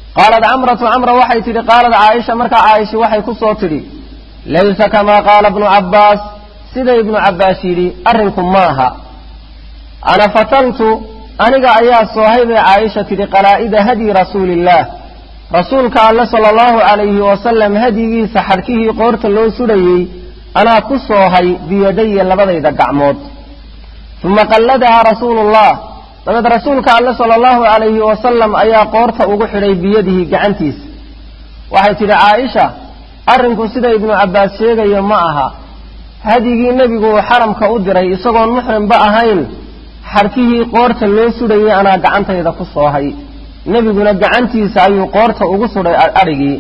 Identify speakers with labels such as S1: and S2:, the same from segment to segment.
S1: qaalat camratu camra waxay tidhi qaalat caaisha markaa caaisha waxay ku soo tidhi laysa kamaa qaala ibnu cabbaas sida ibnu cabbaas yidhi arrinku maaha ana fatantu aniga ayaa soohay bay caaisha tidhi qalaa'ida hadyi rasuuliillaah rasuulka alle sala allahu calayhi wasalam hadyigiisa xadhkihii qoorta loo sudhayey anaa ku soohay biyadaya labadayda gacmood uma qalladahaa rasuulullah dabeed rasuulka alle sala allahu calayhi wasalam ayaa qoorta ugu xidhay biyadihi gacantiisa waxay tidhi caaisha arrinku sida ibnu cabbaas sheegayo ma aha hadyigii nebigu uu xaramka u diray isagoon muxrimba ahayn xadhkihii qoorta loo sudhayey anaa gacantayda ku soohay nebiguna gacantiisa ayuu qoorta ugu sudhay adhigii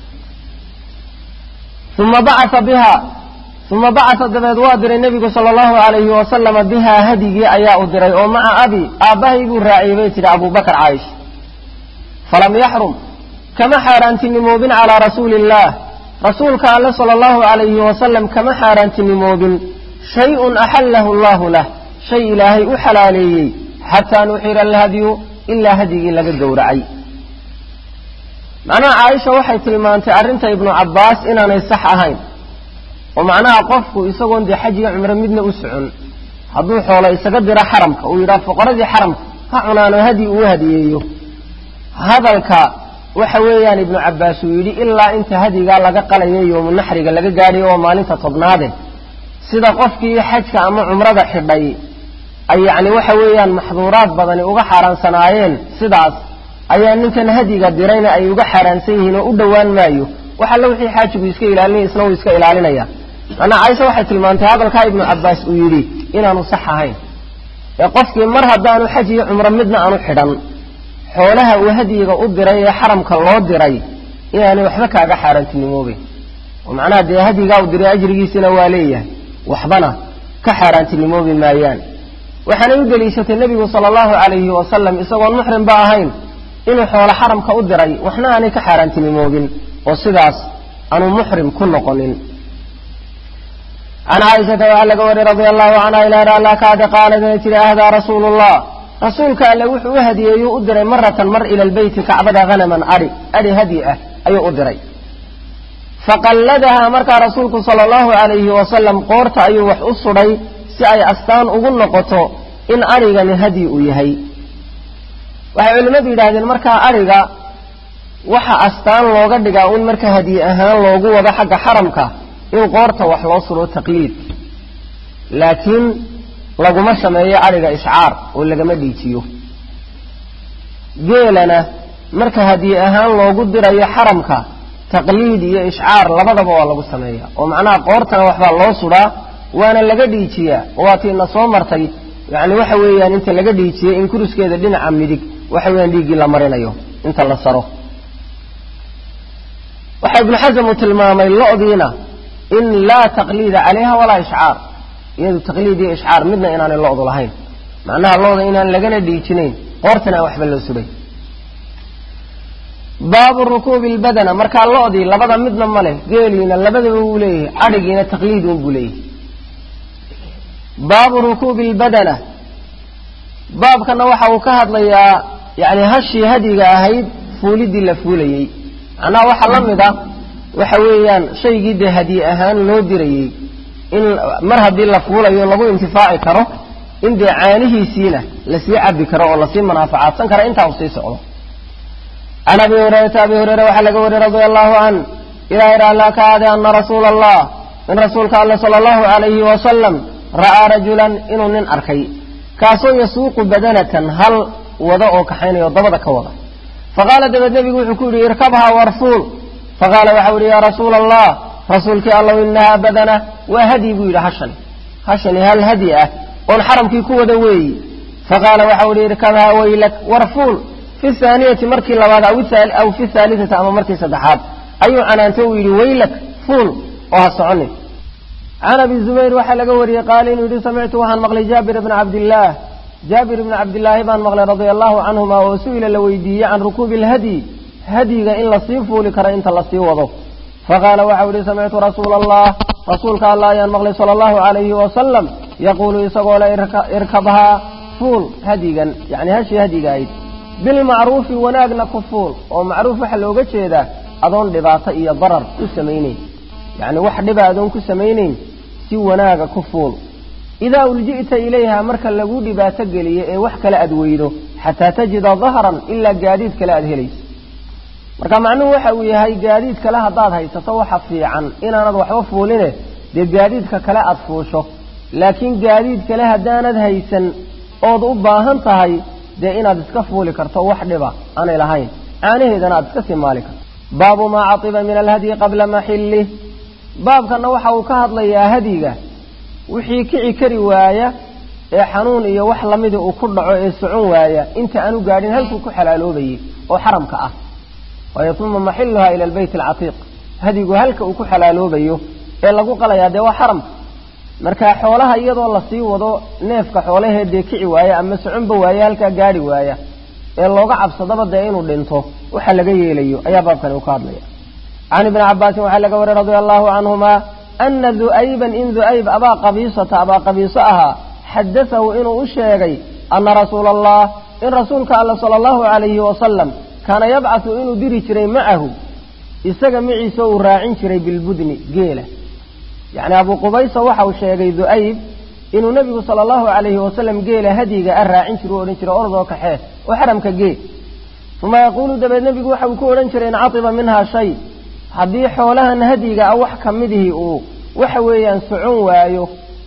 S1: uma bacasa biha uma bacasa dabeed waa diray nebigu sala allahu calayhi wasalama bihaa hadigii ayaa u diray oo maca abi aabbahay buu raaciyey bay tidhi abubakar caaisha falam yaxrum kama xaaraantinimoobin calaa rasuuli illaah rasuulka alle sala allahu calayhi wasalam kama xaaraantinimoobin shay-un axallahu allahu lah shay ilaahay u xalaaleeyey xataa nuxira alhadyu ilaa hadyigii laga gowracay macnaha caaisha waxay tilmaantay arrinta ibnu cabbaas inaanay sax ahayn oo macnaha qofku isagoon dee xaj iyo cumro midna u socon hadduu xoolo isaga diro xaramka uu yidhaha fuqaradii xaramka ha cunaano hadyi uu hadiyeeyo hadalka waxa weeyaan ibnu cabbaas uu yidhi ilaa inta hadyigaa laga qalayo yoomu naxriga laga gaadhayo oo maalinta tobnaade sida qofkii xajka ama cumrada xidhay ay yacni waxa weeyaan maxduuraad badani uga xaaraansanaayeen sidaas ayaa ninkan hadyiga dirayna ay uga xaaraansan yihiin oo u dhowaan maayo wax alla wixii xaajigu iska ilaalinaya isna wuu iska ilaalinaya macnaa caaisha waxay tilmaantay hadalkaa ibnu cabbaas uu yidhi inaanu sax ahayn ee qofkii mar haddaanu xaj iyo cumro midna aanu xidhan xoolaha uu hadyiga u diray ee xaramka loo diray inaanay waxba kaaga xaaraantinimoobeyn oo macnaha dee hadyigaa u diray ajrigiisina waa leeyahay waxbana ka xaaraantinimoobi maayaan waxaanay u deliishatay nebigu sala allahu calayhi wasalam isagoon muxrimba ahayn inuu xoolo xaramka u diray waxna aanay ka xaaraantinimoobin oo sidaas aanu muxrim ku noqonin can caaishata waxaa laga wariyey radia allahu canha ilaa alla kaada qaalad inay tihi ahdaa rasuulu llah rasuulka alle wuxuu u hadiyeeyuu u diray maratan mar ila lbeyti kacbada hanaman adhi adhi hadyi ah ayuu u diray faqalladahaa markaa rasuulku sala allahu calayhi wasalam qoorta ayuu wax u sudhay si ay astaan ugu noqoto in adhigani hadyi uu yahay waxay culimmadu yidhaahdeen markaa adhiga waxa astaan looga dhigaa un marka hadyi ahaan loogu wado xagga xaramka in qoorta wax loo sudo taqliid laakiin laguma sameeyo adhiga ishcaar oo lagama dhiijiyo geelana marka hadyi ahaan loogu dirayo xaramka taqliid iyo ishcaar labadaba waa lagu sameeya oo macnaha qoortana waxbaa loo sudaa waana laga dhiijiyaa waatiina soo martay yani waxa weeyaan inta laga dhiijiyey in kuruskeeda dhinaca midig waxa weeyaan dhiiggii la marinayo inta la saro waxaa ibnu xasam uu tilmaamay lo-diina in laa taqliida calayha walaa ishcaar iyadu taqliid iyo ishcaar midna inaanay lo-du lahayn macnaha lo-da inaan lagana dhiijinayn qoortana aan waxba loo sudhay baabu rukuubi lbadana markaa lo-dii labada midna ma leh geeliina labadaba wuu leeyahay cadhigiina taqliid un buu leeyahay baabu rukuubi lbadana baabkana waxa uu ka hadlayaa yani hashii hadyiga ahayd fuulidii la fuulayey macnaha waxaa la mid a waxa weeyaan shaygii dee hadyi ahaan loo dirayey in mar haddii la fuulayo lagu intifaaci karo in dee caanihiisiina lasii cabi karo oo lasii manaafacaadsan karo intaa uu sii socdo can abi hurayrata abi hureyre waxaa laga wariyey radia allahu can ilahay raallaa ka aade ana rasuula allah in rasuulka alle sala allahu calayhi wasalam ra'aa rajulan inuu nin arkay kaasoo yasuuqu badanatan hal wada oo kaxaynayo dabada ka wada faqaala dabeed nebigu wuxuu ku yidhi irkabhaa warfuul faqaala waxau yidhi yaa rasuula allah rasuulkii allow inahaa badana waa hadyi buu yidhi hashani hashani hal hadyi ah oon xaramkii ku wada weeyi faqaala waxau yidhi irkabhaa waylak warfuul fi haaniyati markii labaad aw fi haalitati ama markii saddexaad ayuu canaantay uu yidhi waylak fuul oo ha soconin can abi zubayr waxaa laga wariyey qaala inuu yidhi samictu waxaan maqlay jaabir bna cabdillaah jaabir ibni cabdillaahi baan maqlay radia allahu canhuma oo su-ila la weydiiyey can rukuubi alhadyi hadyiga in lasii fuuli karo inta lasii wado faqaala waxau yihi samictu rasuula allah rasuulka allah ayaan maqlay sala allahu calayhi wasalam yaquulu isagoo le irkabhaa fuul hadyigan yani hashii hadyiga ahayd bilmacruufi wanaagna ku fuul oo macruuf waxaa looga jeedaa adoon dhibaato iyo darar ku samaynayn yacni wax dhiba adoon ku samaynayn si wanaaga ku fuul idaa ulji'ta ilayha marka lagu dhibaato geliyo ee wax kale aad weydo xataa tajida dahran ilaa gaadiid kale aad helayso marka macnuhu waxa uu yahay gaadiid kale haddaad haysato waxa fiican inaanad waxba fuuline dee gaadiidka kale aad fuusho laakiin gaadiid kale haddaanad haysan ood u baahan tahay dee inaad iska fuuli karto wax dhiba aanay lahayn caanaheedana aad iska sii maali karto baabu maa catiba min alhadyi qabla maxillih baabkanna waxa uu ka hadlayaa hadiga wixii kici kari waaya ee xanuun iyo wax lamida uu ku dhaco ee socon waaya inta aanu gaadhin halkuu ku xalaaloobayey oo xaramka ah waayo uma maxiluhaa ila albeyt alcatiiq hadigu halka uu ku xalaaloobayo ee lagu qalayaa dee waa xaramka marka xoolaha iyadoo lasii wado neefka xoolaheedee kici waaya ama soconba waaya halkaa gaadhi waaya ee looga cabsadaba dee inuu dhinto waxa laga yeelayo ayaa baabkani uu ka hadlaya can ibni cabaasin waxaa laga wariy radia allahu canhuma ana du'ayban in du'ayb abaa qabiisata abaa qabiiso ahaa xadatahu inuu u sheegay ana rasuula allah in rasuulka alla sala allahu calayhi wasalam kaana yabcathu inuu diri jiray macahu isaga maciisa uu raacin jiray bilbudni geela yacni abuu qubaysa waxa uu sheegay du'ayb inuu nebigu sala allahu calayhi wasalam geela hadyiga a raacin jira u odhan jiray ordoo kaxee oo xaramka gee uma yaquulu dabeed nebigu waxa uu ku odhan jiray in catiba minhaa shay haddii xoolahan hadyiga ah wax ka midihii uu waxa weeyaan socon waayo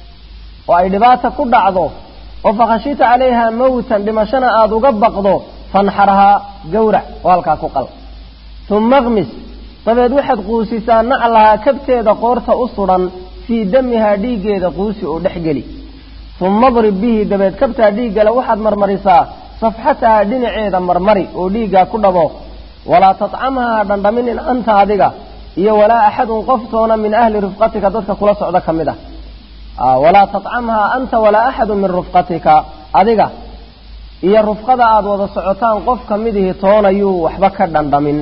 S1: oo ay dhibaata ku dhacdo oo fakhashita calayha mawtan dhimashana aada uga baqdo fanxarhaa gawrac oo halkaa ku qal uma kmis dabeed waxaad quusisaa naclahaa kabteeda qoorta u sudhan fii damihaa dhiiggeeda quusi oo dhex geli uma drib bihi dabeed kabtaa dhiiggale waxaad marmarisaa safxatahaa dhinaceeda marmari oo dhiiggaa ku dhabo walaa tatcamhaa ha dhandhaminin anta adiga iyo walaa axadun qoftoona min ahli rufqatika dadka kula socda ka mid ah walaa tatcamhaa anta walaa axadun min rufqatika adiga iyo rufqada aad wada socotaan qof ka midihii toonayuu waxba ka dhandhamin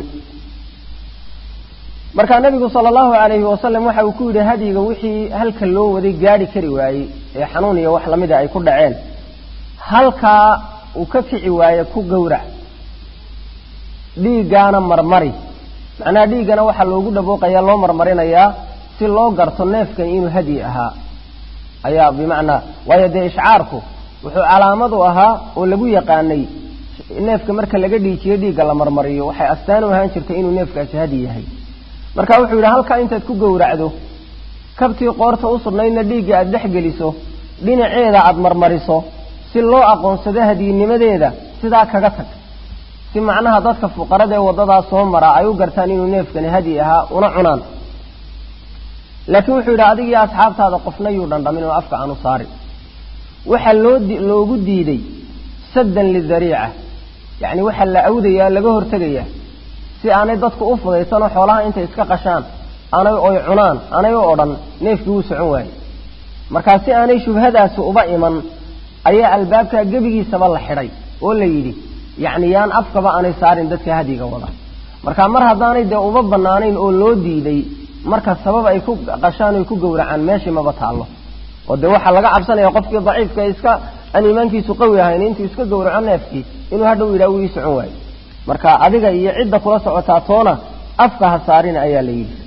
S1: markaa nabigu sala allahu calayhi wasalam waxa uu ku yidhi hadyiga wixii halka loo waday gaadhi kari waayey ee xanuun iyo wax lamida ay ku dhaceen halkaa uu ka kici waaye ku gowrac dhiiggaana marmari macnaha dhiiggana waxaa loogu dhabooqayaa loo marmarinayaa si loo garto neefkan inuu hadyi ahaa ayaa bimacnaa waayo dee ishcaarku wuxuu calaamad u ahaa oo lagu yaqaanay neefka marka laga dhiijiyo dhiigga la marmariyo waxay astaan u ahaan jirtay inuu neefkaasi hadyi yahay marka wuxuu yidhi halkaa intaad ku gowracdo kabtii qoorta u sudnaydna dhiigga aad dhex geliso dhinaceeda aad marmariso si loo aqoonsado hadyinimadeeda sidaa kaga tag si macnaha dadka fuqarada ee waddadaa soo maraa ay u gartaan inuu neefkani hadyi ahaa una cunaan laakiin wuxuu yidhi adigiyo asxaabtaada qofna yuu dhandhamin oo afka aanu saarin waxaa loo loogu diiday saddan lidariica yacni waxaa la awdayaa laga hortegayaa si aanay dadku u fudaysanoo xoolaha intay iska qashaan aanay oy cunaan aanay u odhan neefkii wuu socon waaye markaa si aanay shubhadaasi uba iman ayaa albaabkaa gebigiisaba la xidhay oo la yidhi yacni yaan afkaba aanay saarin dadka hadyiga wada marka mar haddaanay dee uba bannaanayn oo loo diiday marka sabab ay ku qashaan oy ku gowracaan meeshii maba taallo oo dee waxaa laga cabsanaya qofkii daciifka iska aan iimaankiisu qawi ahayn intuu iska gowraco neefkii inuu hadhow yidhaha wuu ii socon waayo marka adiga iyo cidda kula socotaa toona afka ha saarin ayaa la yidhi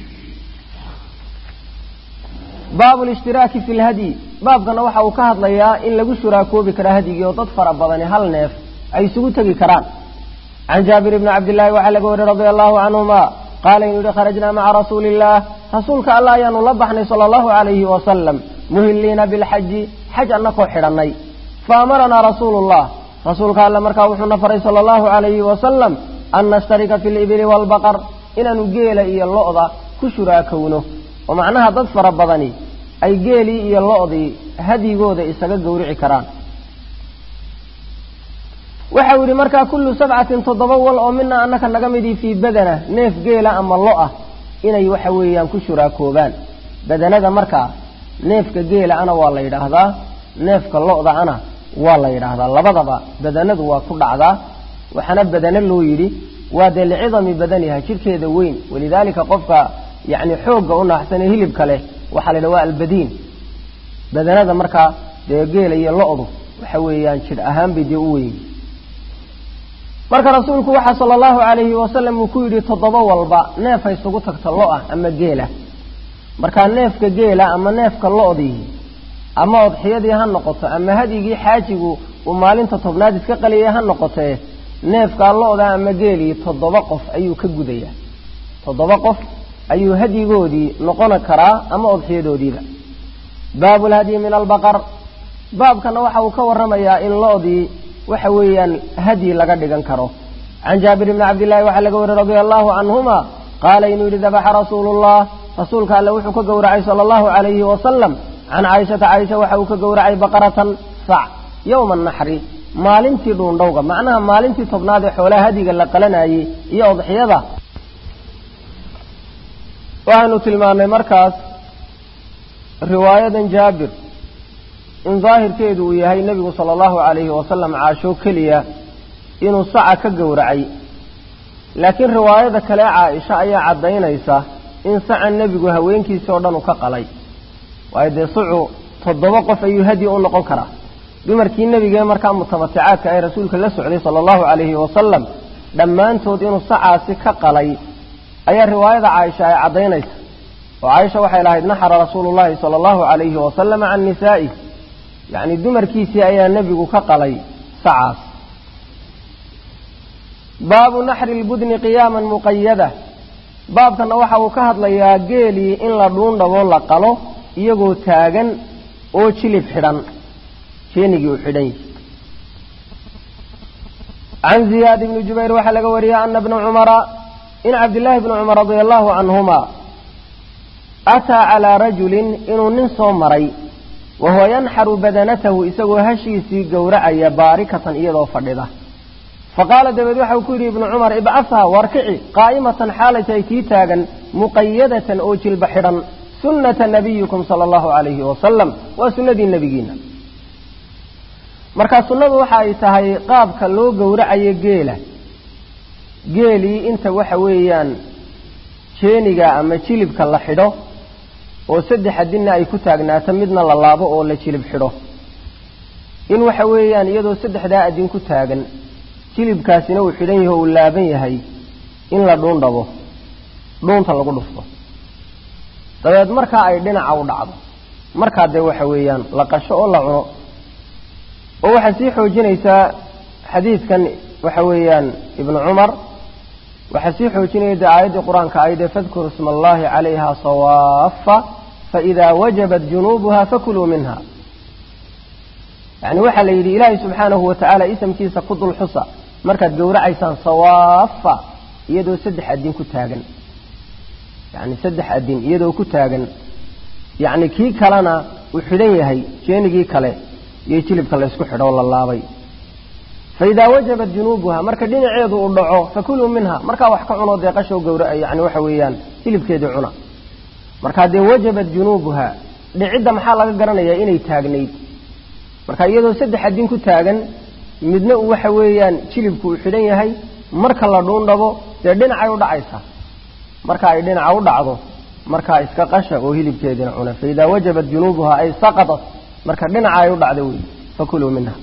S1: baabu lishtiraaki fi lhadyi baabkana waxa uu ka hadlayaa in lagu shuraakoobi karaa hadyigii oo dad fara badani hal neef ay isugu tegi karaan can jaabir bni cabdillaahi waxaa laga wariy radia allahu canhuma qaala inuu yihi kharajnaa maca rasuuli illaah rasuulka allah ayaanu la baxnay sala allahu calayhi wasalam muhilliina bilxaji xaj annakoo xidhannay fa amaranaa rasuulu llah rasuulka alle markaa wuxuuna faray sala allahu calayhi wasalam an nashtarika fi libili waalbaqar inaanu geela iyo lo'da ku shuraakowno oo macnaha dad fara badani ay geelii iyo lo'dii hadyigooda isaga gowrici karaan waxau yidhi markaa kullu sabcatin toddoba wal oo mina annaka naga midii fii badana neef geela ama lo-ah inay waxa weeyaan ku shuraakoobaan badanada markaa neefka geela ana waa la yidhaahdaa neefka lo-da ana waa la yidhaahdaa labadaba badanadu waa ku dhacdaa waxaana badano loo yidhi waa dee licidami badaniha jidhkeeda weyn walidaalika qofka yacni xoogga u naaxsanee hilibka leh waxaa la yidhaha waa albadiin badanada markaa dee geela iyo lo-du waxa weeyaan jidh ahaan bay dee u weyn marka rasuulku waxa sala allahu calayhi wasalam uu ku yidhi toddoba walba neef ha isugu tagto lo ah ama geela markaa neefka geela ama neefka lo-dii ama odxiyadii ha noqoto ama hadyigii xaajigu uu maalinta tobnaad iska qaliyay ha noqotee neefkaa lo-da ama geelii toddoba qof ayuu ka gudayaa toddoba qof ayuu hadyigoodii noqon karaa ama odxiyadoodiiba baabu lhadyi min albaqar baabkana waxa uu ka warramayaa in lo-dii waxa weeyaan hadyi laga dhigan karo can jaabir bni cabdillahi waxaa laga wariy radia allahu canhuma qaala inuu yidhi dabaxa rasuulullah rasuulka alle wuxuu ka gowracay sala allahu calayhi wasalam can caaishata caaisha waxa uu ka gowracay baqaratan sac yowma naxri maalintii dhuundhowga macnaha maalintii tobnaad ee xoolaha hadiga la qalanayey iyo odxiyada waxaynu tilmaannay markaas riwaayadan jaabir in daahirkeedu uu yahay nebigu sala allahu calayhi wasalam caasho keliya inuu saca ka gowracay laakiin riwaayada kale caaisha ayaa caddaynaysa in saca nebigu haweenkiisii oo dhan uu ka qalay waayo dee sucu toddoba qof ayuu hadyi u noqon karaa dumarkii nebigee markaa mutamaticaadka ee rasuulka la socday sala allahu calayhi wasalam dhammaantood inuu sacaasi ka qalay ayaa riwaayada caaisha ay caddaynaysa oo caaisha waxay lahayd naxara rasuulu llahi sala allahu calayhi wasalama can nisaa'ih yacni dumarkiisii ayaa nebigu ka qalay sacaas baabu naxri lbudni qiyaaman muqayada baabkana waxa uu ka hadlayaa geelii in la dhuundhaboo la qalo iyagoo taagan oo jilib xidhan jeenigii uu xidhan yihi can ziyaad ibni jubayr waxaa laga wariyey ana bna cumara in cabdillaahi bni cumar radia allahu canhuma ataa calaa rajulin inuu nin soo maray wa huwa yanxaru badanatahu isagoo hashiisii gowracaya baarikatan iyadoo fadhida faqaala dabeed waxa uu ku yidhi ibnu cumar ibcashaa warkici qaa'imatan xaalay tahay tii taagan muqayadatan oo jilba xidhan sunnata nabiyikum sala allahu calayhi wasalam waa sunnadii nebigiina marka sunnadu waxa ay tahay qaabka loo gowracayo geela geelii inta waxa weeyaan jeeniga ama jilibka la xidho oo saddex adinna ay ku taagnaato midna la laabo oo la jilib xidho in waxa weeyaan iyadoo saddexdaa adin ku taagan jilibkaasina uu xidhan yaho uu laaban yahay in la dhuundhabo dhuunta lagu dhufto dabeed markaa ay dhinaca u dhacdo markaa dee waxa weeyaan la qasho oo la cuno oo waxaa sii xoojinaysaa xadiidkan waxa weeyaan ibnu cumar waxaa sii xoojinaya dee aayaddii qur-aanka ayde fadkuru isma allahi calayha sawaafa faidaa wajabat junuubuha fakuluu minha yani waxaa la yidhi ilaahay subxaanahu watacaala isamkiisa ku dul xusa markaad gowracaysaan sawaafa iyadoo saddex adin ku taagan yani saddex adin iyadoo ku taagan yacni kii kalena uu xidhan yahay jeenigii kale iyo jilibka la ysku xidho oo la laabay fa idaa wajabat junuubuha marka dhinaceedu uu dhaco fakuluu minha markaa wax ka cunoo dee qashow gowra yani waxa weeyaan jilibkeedii cuna markaa dee wajabat junuubuha dhicidda maxaa laga garanayaa inay taagnayd marka iyadoo saddex adin ku taagan midna uu waxa weeyaan jilibku uu xidhan yahay marka la dhuundhabo dee dhinacay u dhacaysaa marka ay dhinaca u dhacdo markaa iska qasha oo hilibkeediina cuna fa idaa wajabat junuubuha ay saqatat marka dhinaca ay u dhacdo wey fakuluu minha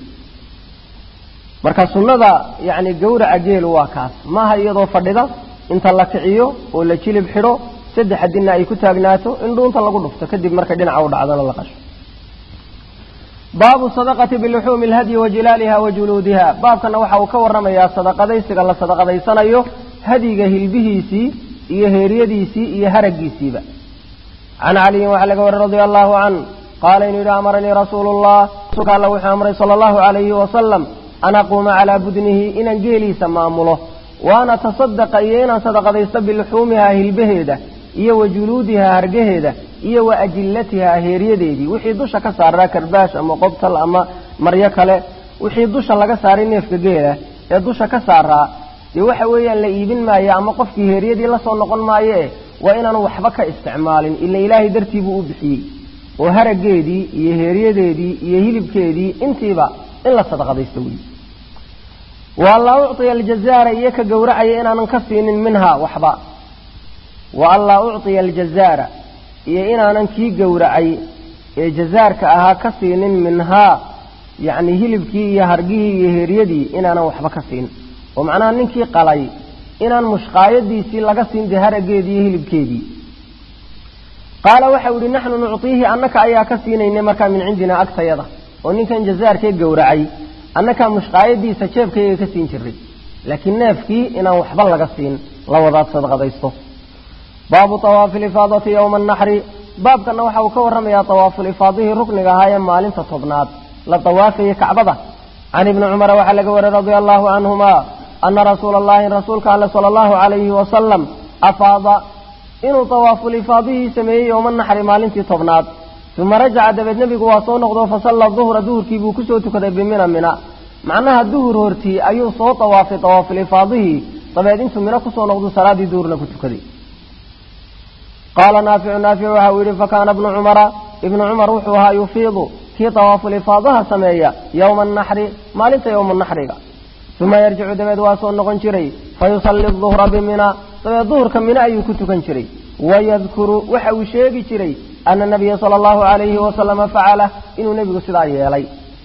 S1: marka sunnada yacni gowraca geelu waa kaas maaha iyadoo fadhida inta la kiciyo oo la jilib xidho saddex adinna ay ku taagnaato in dhuunta lagu dhufto kadib marka dhinaca u dhacdona la qasho baabu sadaqati biluxuumi alhadyi wa jilaaliha wa juluudiha baabkana waxa uu ka warramayaa sadaqadaysiga la sadaqadaysanayo hadyiga hilbihiisii iyo heeryadiisii iyo haraggiisiiba can caliyin waxaa laga wariyey radia allahu can qaala inuu yidhi amaranii rasuulu llah rasuulka alla wuxuu amray sala allahu calayhi wasalam an aquuma calaa budnihi inaan geeliisa maamulo wa an atasadaqa iyo inaan sadaqadaysto biluxuumihaa hilbaheeda iyo wa juluudihaa hargaheeda iyo wa ajillatihaa heeryadeedii wixii dusha ka saaraa karbaash ama qobtal ama maryo kale wixii dusha laga saaray neefka geela ee dusha ka saaraa dee waxa weeyaan la iibin maayo ama qofkii heeryadii la soo noqon maayoe waa inaanu waxba ka isticmaalin ila ilaahay dartii buu u bixiyey oo haraggeedii iyo heeryadeedii iyo hilibkeedii intiiba in la sadaqadaysto wey wa an laa ucطiya aljazaara iyo ka gowracaya inaanan ka siinin minhaa waxba wa an laa ucطiya aljazaara iyo inaanan kii gowracay ee jazaarka ahaa ka siinin minhaa yacni hilibkii iyo hargihii iyo heeryadii inaanan waxba ka siin oo macnaha ninkii qalay inaan mushqaayadiisii laga siin dee harageedii iyo hilibkeedii qaala waxau yihi naxnu nuctiihi annaka ayaa ka siinaynay markaa min cindinaa agtayada oo ninkan jazaarkee gowracay annakaa mushqaayadiisa jeebkayaga ka siin jiray laakiin neefkii inaan waxba laga siin la wadaad sadqadaysto baabu awaafi lifaadati yowma anaxri baabkana waxa uu ka warramayaa awaafulifaadihii rukniga ahaa ee maalinta tobnaad la dawaafayay kacbada can ibni cumara waxaa laga wariyey radia allahu canhuma ana rasuula allahi rasuulka alle sala allahu calayhi wasalam afaada inuu awaafulifaadihii sameeyey yowma naxri maalintii tobnaad uma rajaca dabeed nebigu waa soo noqdo fasalla duhra duhurkii buu kusoo tukaday bimina mina macnaha duhur hortii ayuu soo tawaafay awaafulifaadihii dabeed intuu mino kusoo noqdu salaadii duhurna ku tukaday qaala naaficu naafic waxa uu yidhi fakaana ibnu cumara ibnu cumar wuxuu ahaa yufiidu kii tawaafulifaadaha sameeya yowma anaxri maalinta yowma naxriga uma yarjicu dabeed waa soo noqon jiray fayusalli duhra bimina dabeed duhurka mino ayuu ku tukan jiray wayadkuru waxa uu sheegi jiray ana nabiya sala allahu alayhi wasalama facala inuu nebigu sidaa yeelay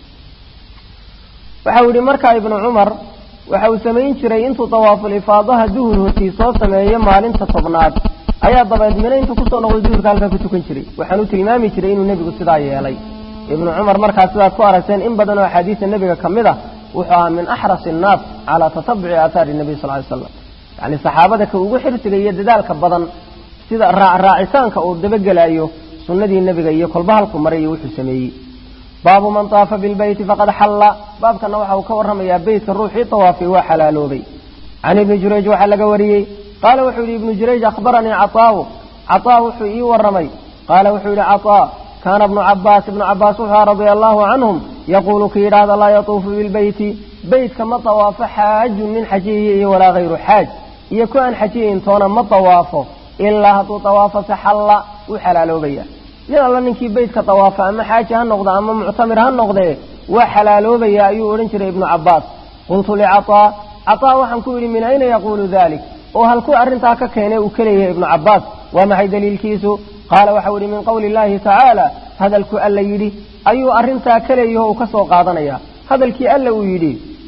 S1: waxau yidhi markaa ibnu cumar waxa uu samayn jiray intuu tawaafulifaadaha duhur hortii soo sameeyo maalinta tobnaad ayaa dabeed mino intuu kusoo noqday duhurka halkaa ku tukan jiray waxaanu tilmaami jiray inuu nebigu sidaa yeelay ibnu cumar markaa sidaad ku aragteen in badan oo axaadiista nebiga ka mid a wuxuu ahaa min axrasi annaas calaa tatabuci aathaari nabiy sal ly slam yacni saxaabada ka ugu xirsiga iyo dadaalka badan sida raacitaanka uu dabagelaayo sunnadii nebiga iyo kolba halku maray iyo wuxuu sameeyey baabu man taafa bilbeyti faqad xalla baabkana waxa uu ka warramayaa beytka ruuxii tawaafay waa xalaaloobay can ibni jurayj waxaa laga wariyey qaala wuxuu yidhi ibnu jurayj akhbaranii caطaawu caطaa wuxuu ii warramay qaala wuxuu yidhi caطaa kaana ibnu cabaas ibnu cabaas wuxuu radia allahu canhum yaquulu ki yidhaahda laa yatuufu bilbeyti beytka ma tawaafo xaajun nin xajiyiya iyo walaa hayru xaaj iyo ku aan xajiyayn toona ma tawaafo ilaa hadduu tawaafo se xalla wuu xalaaloobaya nin alla ninkii beytka tawaafa ama xaaji ha noqda ama muctamir ha noqdee waa xalaaloobaya ayuu odhan jiray ibnu cabaas qultu licaطaa caطaa waxaan ku yidhi min ayna yaquulu dalik oo halkuu arrintaa ka keenay uu ka leeyahay ibnu cabaas waa maxay daliilkiisu qaala waxau yidhi min qowli illahi tacaala hadalku alla yidhi ayuu arrintaa ka leeyaho uu ka soo qaadanaya hadalkii alla uu yidhi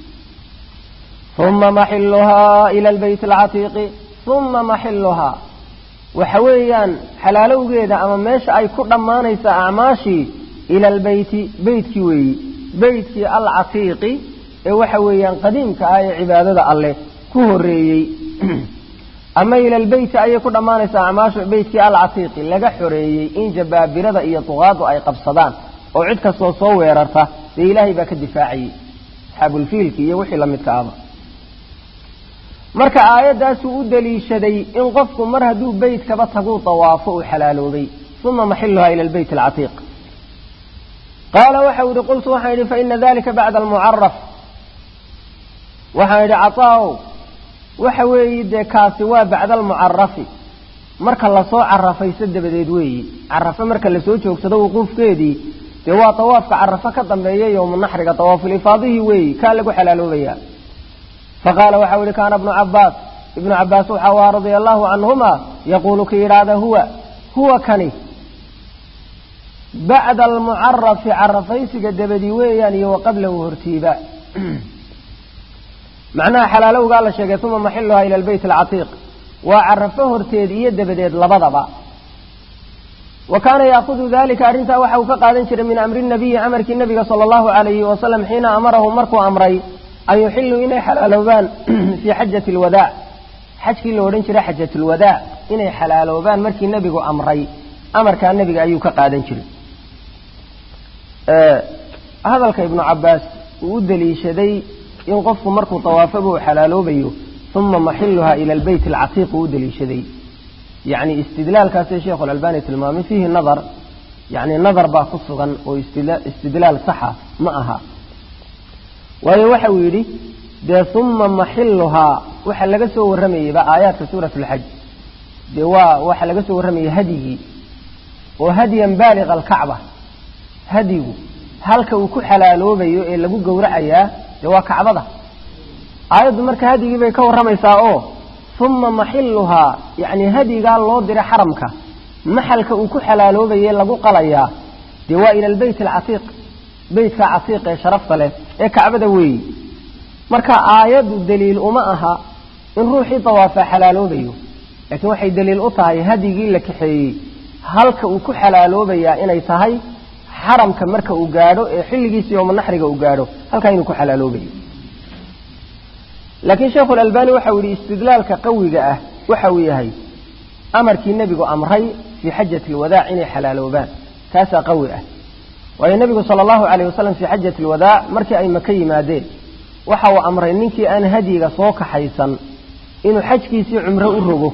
S1: uma maxiluhaa ila albayt alcatiiqi uma maxiluhaa waxa weeyaan xalaalowgeeda ama meesha ay ku dhammaanaysa acmaashii ila albeyti beytkii weeyi beytkii alcatiiqi ee waxa weeyaan qadiimka ah ee cibaadada alleh ku horeeyey ama ila albeyti ayay ku dhammaanaysaa acmaashu beytkii alcatiiqi laga xoreeyey in jabaabirada iyo duqaadu ay qabsadaan oo cid kastoo soo weerarta dee ilaahay baa ka difaacayey asxaabulfiilki iyo wixii la midka ahba marka aayaddaasuu u daliishaday in qofku mar hadduu beytkaba taguu tawaafo uu xalaaloobay uma maxiluhaa ila albeyt alcatiiq qaala waxau yihi qultu waxaan yidhi faina dalika bacda almucaraf waxaan yidhi caطaaow waxa weeyi dee kaasi waa bacda almucarafi marka lasoo carafayso dabadeed weeyi carafe marka lasoo joogsado wuquufkeedii dee waa tawaafka carafo ka dambeeya yowmu naxriga tawaafulifaadihii weeyi kaa lagu xalaaloobaya faqaala waxau yihi kaana ibnu cabaas ibnu cabaas waxa waa radia allahu canhuma yaquulu ki yidhaahda huwa huwa kani bacda almucarafi carafaysiga dabadii weeyaan iyo wa qablahu hortiiba macnaha xalaalowgaa la sheegay uma maxiluhaa ila albeyt alcatiiq waa carafo horteed iyo dabadeed labadaba wa kaana yaakudu dalika arrintaa waxa uu ka qaadan jiray min amri nabiyi amarkii nabiga sala allahu alayhi wasalam xiina amarahu markuu amray an yuxiluu inay xalaaloobaan fii xajati alwadaac xajkii la odhan jiray xajat lwadaac inay xalaaloobaan markii nebigu amray amarkaa nebiga ayuu ka qaadan jiray hadalka ibnu cabaas uu u daliishaday in qofku markuu tawaafaba uu xalaaloobayo uma maxiluhaa ila albeyt alcatiiq uu u daliishaday yacni istidlaalkaasee sheekhu alalbani tilmaamay fiihi nadar yacni nadar baa ku sugan oo istidlaal saxa ma aha waayo waxa uu yidhi dee uma maxiluhaa waxa laga soo warramayeyba aayaadka suurat alxaj dee waa waxa laga soo warramayay hadyigii oo hadyan baaliqa alkacba hadyigu halka uu ku xalaaloobayo ee lagu gowracayaa dee waa kacbada aayaddu marka hadyigii bay ka warramaysaa oo uma maxiluhaa yacni hadyigaa loo diray xaramka maxalka uu ku xalaaloobaye lagu qalayaa dee waa ila albeyt alcatiiq beytka catiiq ee sharafta leh ee kacbada weeyi marka aayaddu daliil uma aha in ruuxii dawaafaa xalaaloobayo laakiin waxay daliil u tahay hadigii la kaxeeyey halka uu ku xalaaloobayaa inay tahay xaramka marka uu gaadho ee xilligiisa yoomanaxriga uu gaadho halkaa inuu ku xalaaloobayo laakiin sheikhulalbani waxa uu yihi istidlaalka qawiga ah waxa uu yahay amarkii nebigu amray fii xajati alwadaac inay xalaaloobaan kaasaa qawi ah waayo nebigu sala allahu calayh wasalam fii xajati alwadaac markii ay maka yimaadeen waxa uu amray ninkii aan hadyiga soo kaxaysan inuu xajkiisii cumro u rogo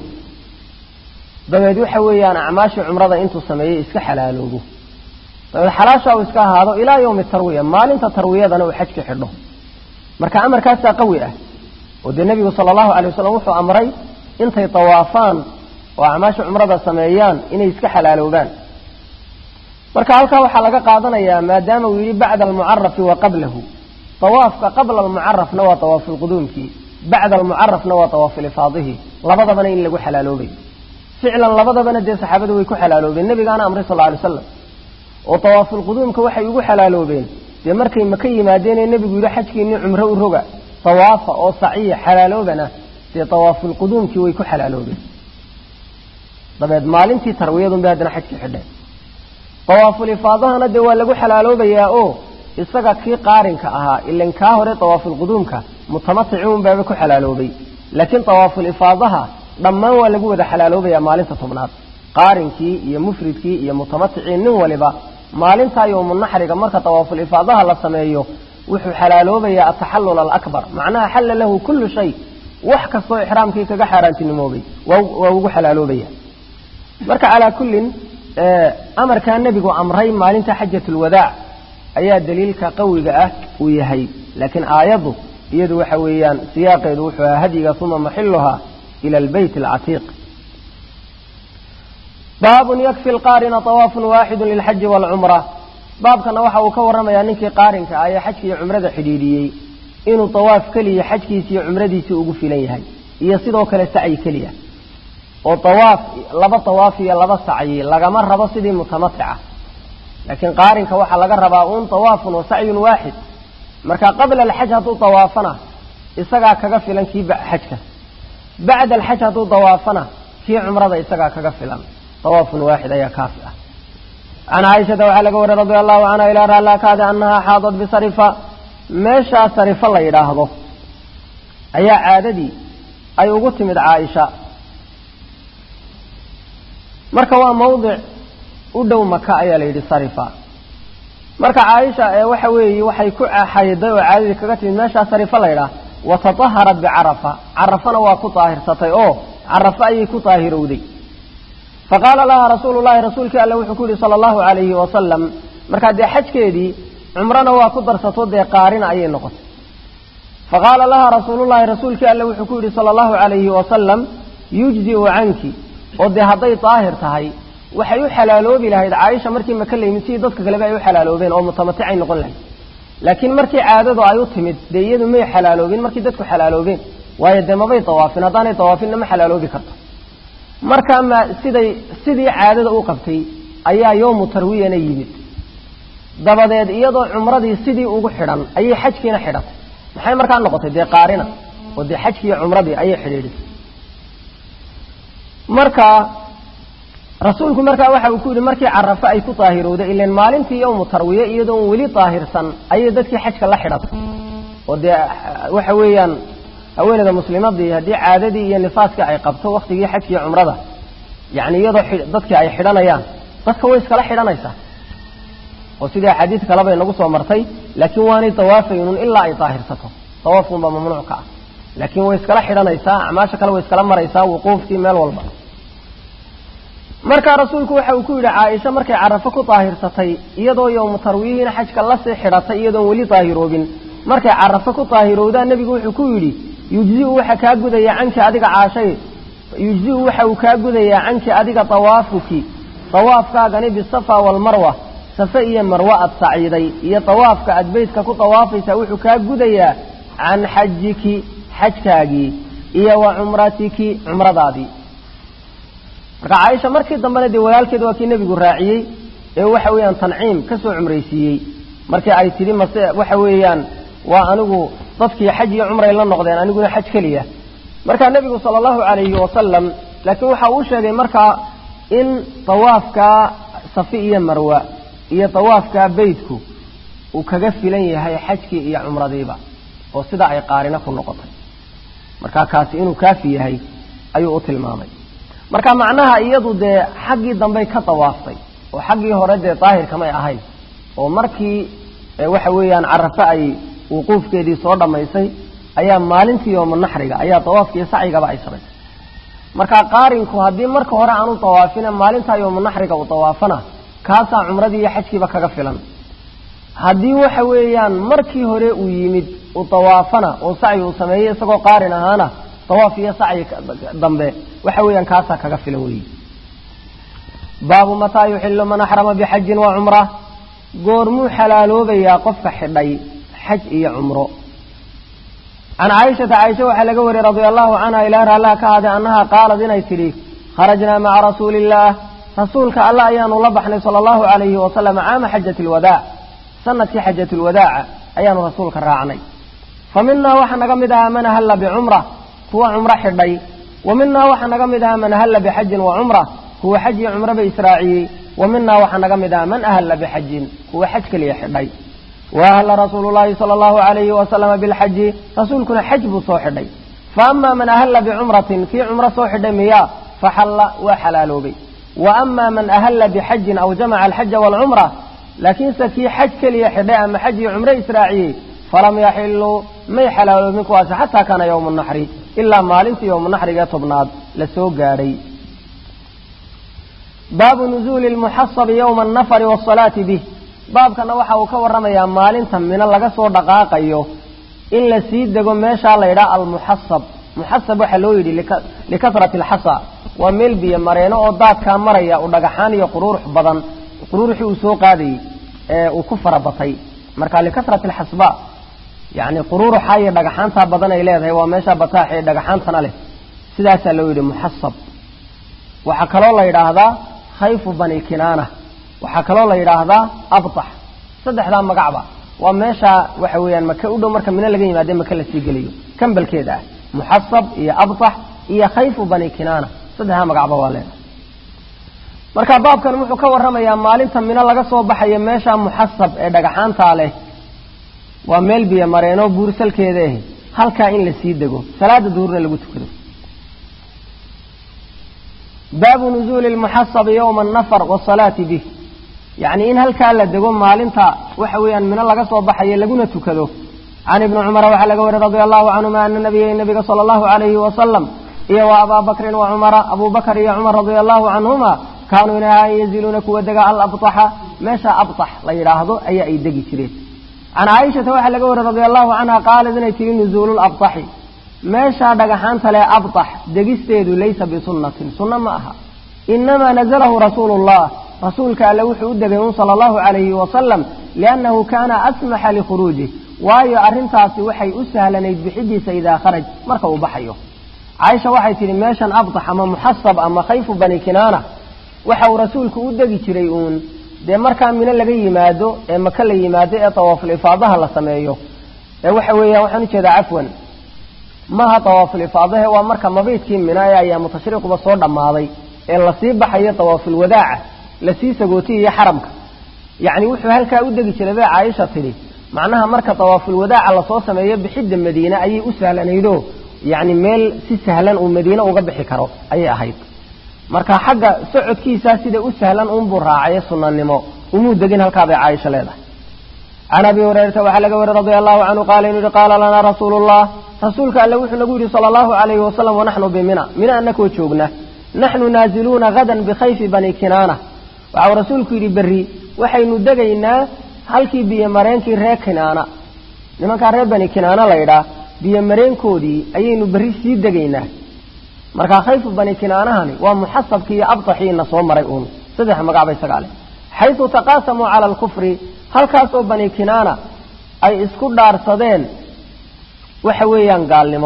S1: dabeed waxa weeyaan acmaashii cumrada intuu sameeyey iska xalaaloobo dabeed xalaasha uu iska ahaado ilaa yowmi tarwiya maalinta tarwiyadana uu xajka xidho marka amarkaasaa qawi ah oo dee nebigu sala allahu alay wasalam wuxuu amray intay tawaafaan oo acmaasha cumrada sameeyaan inay iska xalaaloobaan marka halkaa waxaa laga qaadanayaa maadaama uu yidhi bacda almucarafi wa qablahu tawaafka qabla almucarafna waa tawaafulquduumkii bacda almucarafna waa tawaafulifaadihi labadabana in lagu xalaaloobay ficlan labadabana dee saxaabadu way ku xalaaloobeen nebigaana amray sal alay slam oo tawaafulquduumka waxay ugu xalaaloobeen dee markay maka yimaadeenee nebigu yidhi xajkiinii cumro u roga tawaafa oo saciya xalaaloobana dee tawaafulquduumkii way ku xalaaloobeen dabeed maalintii tarwiyadunbay haddana xajkii xidheen tawaafulifaadahana dee waa lagu xalaaloobayaa oo isaga kii qaarinka ahaa ilan kaa hore tawaafulquduumka mutamatici unbaaba ku xalaaloobay laakiin tawaafulifaadaha dhammaan waa lagu wada xalaaloobayaa maalinta tobnaad qaarinkii iyo mufridkii iyo mutamaticii nin waliba maalintaa yowmunaxriga marka tawaafulifaadaha la sameeyo wuxuu xalaaloobayaa ataxallul alakbar macnaha xalla lahu kullu shay wax kastoo ixraamkii kaga xaaraantinimoobay waa ugu xalaaloobaya marka calaa kullin amarkaa nebigu amray maalinta xajatulwadaac ayaa daliilka qawiga ah uu yahay laakiin aayaddu iyadu waxa weeyaan siyaaqeedu wuxuu ahaa hadyiga uma maxiluha ila albeyt alcatiiq baabun yakfi lqaarina tawaafun waaxidu lilxaji waalcumra baabkana waxa uu ka warramayaa ninkii qaarinka ah ee xajka iyo cumrada xidhiidhiyey inuu tawaaf keliya xajkiisi iyo cumradiisii ugu filan yahay iyo sidoo kale sacyi keliya oo tawaaf laba tawaaf iyo laba sacyi lagama rabo sidii mutamatica laakiin qaarinka waxaa laga rabaa uun tawaafun wa sacyun waaxid marka qabla alxaj hadduu tawaafana isagaa kaga filan kii xajka bacda alxaj hadduu tawaafana kii cumrada isagaa kaga filan tawaafun waaxid ayaa kaafi ah can caaishata waxaa laga wariyey radia allahu canha ilaa raallakaada annahaa xaadad bisarifa meeshaa sarifa la yidhaahdo ayaa caadadii ay ugu timid caaisha marka waa mawdic u dhow maka ayaa la yidhi sarifa marka caaisha ee waxa weeye waxay ku xayday oo caadadii kaga timid meeshaa sarifa la yidhaah watataharat bicarafa carafana waa ku daahirsatay oo carafa ayay ku daahirowday faqaala laha rasuulu llahi rasuulkii alle wuxuu ku yihi sala allahu calayhi wasalam markaa dee xajkeedii cumrana waa ku darsato dee qaarina ayay noqotay faqaala laha rasuulullahi rasuulkii alle wuxuu ku yidhi sala allahu calayhi wasalam yujziu canki oo dee hadday daahir tahay waxay u xalaaloobi lahayd caaisha markii maka la yimid sidii dadka kaleba ay u xalaaloobeen oo mutamaticay noqon lahayd laakiin markii caadadu ay u timid dee iyadu may xalaaloobin markii dadku xalaaloobeen waayo dee mabay dawaafin haddaanay dawaafinna ma xalaaloobi karto markaa ma siday sidii caadada u qabtay ayaa yowmu tarwiyana yimid dabadeed iyadoo cumradii sidii ugu xidhan ayay xajkiina xidhatay maxay markaa noqotay dee qaarina oo dee xajkiiyo cumradii ayay xidhiidhisay marka rasuulku markaa waxa uu ku yidhi markii carafo ay ku daahirowday ilan maalintii yowmu tarwiye iyadoon weli daahirsan ayay dadkii xajka la xidhatay oo dee waxa weeyaan haweeneyda muslimadii haddii caadadii iyo nifaaskii ay qabto waktigii xajkiiyo cumrada yani iyadoo dadkii ay xidhanayaan dadka way iskala xidhanaysaa oo sidii axaadiis kaleba inagu soo martay laakiin waanay dawaafaynun ilaa ay daahirsato dawaafkunbaa mamnuuc ka ah laakiin way iskala xidhanaysaa acmaasha kale way iskala maraysaa wuquufkii meel walba markaa rasuulku waxa uu ku yidhi caaisha markay carafo ku daahirsatay iyadoo yowmu tarwiyihiina xajka lasii xidhatay iyadoon weli daahiroobin markay carafo ku daahirowdaa nebigu wuxuu ku yidhi yujziu waxa kaa gudayaa canki adiga caashay yujziu waxa uu kaa gudayaa canki adiga dawaafuki dawaafkaagani bisafa waalmarwa safe iyo marwa aad saciiday iyo dawaafka aad beytka ku dawaafaysaa wuxuu kaa gudayaa can xajiki xajkaagii iyo wa cumratiki cumradaadii marka caaisha markii dambena dee walaalkeed waa kii nebigu raaciyey ee waxa weeyaan tanciim ka soo cumraysiiyey markii ay tidhi mase waxa weeyaan waa anigu dadkii xaj iyo cumray la noqdeen aniguna xaj keliya markaa nebigu sala allahu calayhi wasalam laakiin waxa uu sheegay markaa in tawaafkaa safi iyo marwa iyo tawaafkaa beydku uu kaga filan yahay xajkii iyo cumradiiba oo sidaa ay qaarina ku noqotay markaa kaasi inuu kaafi yahay ayuu u tilmaamay marka macnaha iyadu dee xaggii dambey ka dawaaftay oo xaggii hore dee daahirkamay ahayn oo markii waxa weeyaan carafe ay wuquufkeedii soo dhammaysay ayaa maalintii yooma naxriga ayaa dawaafkiiyo sacyigaba ay samaysay marka qaarinku haddii marka hore aanu dawaafina maalintaa yooma naxriga uu dawaafana kaasaa cumradii iyo xajkiiba kaga filan haddii waxa weeyaan markii hore uu yimid uu dawaafana oo sacyi uu sameeyey isagoo qaarin ahaana dawaaf iyo sacyi dambe waxa weeyaan kaasaa kaga filan weyi baabu mataa yuxilu man axrama bixajin wa cumra goormuu xalaaloobayaa qofka xidhay xaj iyo cumro can caaishata caaisha waxaa laga wariyey radia allahu canha ilaa raallah ka haday annaha qaalad inay tidhi kharajnaa maca rasuuli illaah rasuulka alla ayaanu la baxnay sala allahu calayhi wasalam caama xajati alwadaac sanadkii xajati lwadaaca ayaanu rasuulka raacnay fa minaa waxaa naga mid ahaa man ahalla bicumra kuwa cumro xidhay wa minaa waxaa naga mid ahaa man ahalla bixajin wa cumra kuwa xaj iyo cumroba israaciyey wa minaa waxaa naga mid ahaa man ahalla bixajin kuwa xaj keliya xidhay wa ahalla rasuulu llaahi sala allahu calayhi wasalama bilxaji rasuulkuna xaj buu soo xidhay fa amaa man ahalla bicumratin kii cumro soo xidhay miyaa faxalla waa xalaaloobay wa amaa man ahalla bixajin aw jamaca alxaja waalcumra laakiinse kii xaj keliya xidhay ama xaj iyo cumro israaciyey falam yaxiluu may xalaaloobin kuwaasi xataa kaana yowmu naxri ilaa maalintii yowmu naxrigae tobnaad la soo gaadhay baabu nuzuuli lmuxasabi yowma annafari waasalaati bih baabkana waxa uu ka warramayaa maalinta mino laga soo dhaqaaqayo in la sii dego meeshaa la yidhaha almuxasab muxasab waxaa loo yidhi likasrati alxasa waa meel biyo mareeno oo daadkaa maraya uu dhagaxaan iyo quruurux badan quruuruxii uu soo qaadayey ee uu ku farabatay marka likasrati alxasba yacni quruuruxa iyo dhagaxaantaa badan ay leedahay waa meesha bataax ee dhagaxaantana leh sidaasaa loo yidhi muxasab waxaa kaloo la yidhaahdaa khayfu bani kinaana waxaa kaloo la yidhaahdaa abtax saddexdaa magacba waa meesha waxa weeyaan maka u dhow marka mino laga yimaade maka lasii geliyo kambalkeeda ah muxasab iyo abtax iyo khayfu bani kinaana saddexdaa magacba waa leedahay marka baabkan wuxuu ka warramayaa maalinta mino laga soo baxayo meesha muxasab ee dhagaxaantaa leh waa meel biyo mareeno buursalkeeda ah halkaa in la sii dego salaada duhurna lagu tukado baabu nuzuuli lmuxasabi yowma annafar wasalaati bih yacni in halkaa la dego maalinta waxa weeyaan mino laga soo baxayo laguna tukado can ibni cumara waxaa laga wariy radia allahu canhuma ana nabiya nabiga sala allahu calayhi wasalam iyo wa abaa bakrin wa cumara abuu bakr iyo cumar radia allahu canhuma kaanuu inay ahaan yanziluuna kuwa dega alabtaxa meesha abtax la yidhaahdo ayaa ay degi jireen can caaishata waxaa laga wariy radia allahu canha qaalad inay tihi nuzuulu labtaxi meeshaa dhagaxaanta leh abtax degisteedu laysa bisunnatin sunno ma aha inamaa nazalahu rasuulu llah rasuulka alle wuxuu u degay un sala allahu calayhi wasalam liannahu kaana asmaxa likhuruujih waayo arrintaasi waxay u sahlanayd bixidiisa idaa kharaj marka uu baxayo caaisha waxay tidhi meeshan abtax ama muxasab ama khayfu bani kinaana waxa uu rasuulku u degi jiray uun dee markaa mino laga yimaado ee maka la yimaado ee tawaaful ifaadaha la sameeyo ee waxa weeyaan waxaan ujeedaa cafwan maaha tawaaful ifaadahe waa marka mabiidkii mina ee ayaamu tashriiquba soo dhammaaday ee lasii baxayo tawaaful wadaaca lasii sagootiyayo xaramka yacni wuxuu halkaa u degi jiray bay caaisha tidhi macnaha marka tawaaful wadaaca lasoo sameeyo bixidda madiine ayay u sahlanaydoo yacni meel si sahlan uu madiine uga bixi karo ayay ahayd marka xagga socodkiisaa sida u sahlan uunbuu raacay sunanimo umuu degin halkaabay caaisha leedahay can abi hurayrata waxaa laga wariy radia allahu canhu qaala inuu yihi qaala lanaa rasuulu llah rasuulka alle wuxuu nagu yidhi sala allahu calayhi wasalam wanaxnu bimina mina anakoo joogna naxnu naaziluuna hadan bikhayfi bani kinaana waxau rasuulku yidhi berri waxaynu degaynaa halkii biyomareenkii reer kinaana nimankaa reer bani kinaana laydhaa biyomareenkoodii ayaynu berri sii degaynaa markaa khayfu bani kinaanahani waa muxasabkii iyo abtaxiina soo maray uun saddex magacba isagaa leh xaysu taqaasamuu cala alkufri halkaasoo bani kinaana ay isku dhaarsadeen waxa weeyaan gaalnimo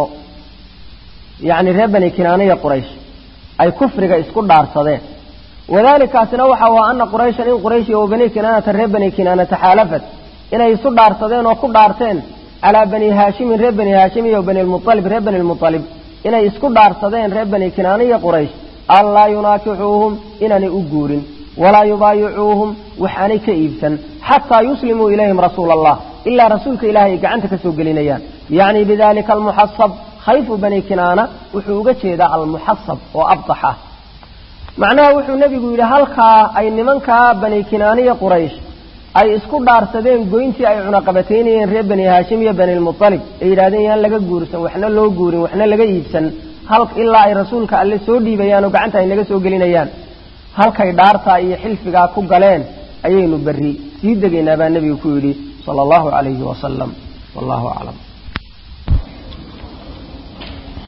S1: yacni reer bani kinaana iyo quraysh ay kufriga isku dhaarsadeen wadalikaasina waxa waa ana qurayshan in quraysh iyo bani kinaanata reer bani kinaana taxaalafat inay isu dhaarsadeen oo ku dhaarteen calaa bani haashimin reer bani haashim iyo bani lmualib reer bani lmualib inay isku dhaarsadeen reer bani kinaana iyo quraysh anlaa yunaakixuuhum inaanay u guurin walaa yubaayicuuhum waxaanay ka iibsan xataa yuslimuu ilayhim rasuula allah ilaa rasuulka ilahay ay gacanta ka soo gelinayaan yacni bidalika almuxasab khayfu bani kinaana wuxuu uga jeedaa almuxasab oo abdax ah macnaha wuxuu nebigu yidhi halkaa ay nimankaa bani kinaana iyo quraysh ay isku dhaarsadeen goyntii ay cunaqabataynayeen reer bani haashim iyo bani lmualib ay yidhahdeen yaan laga guursan waxna loo guurin waxna laga iibsan hal ilaa ay rasuulka alle soo dhiibayaan oo gacanta ay naga soo gelinayaan halkay dhaartaa iyo xilfigaa ku galeen ayaynu berri sii degaynaa baa nebigu ku yidhi sala allahu calayhi wasalam wallahu aclam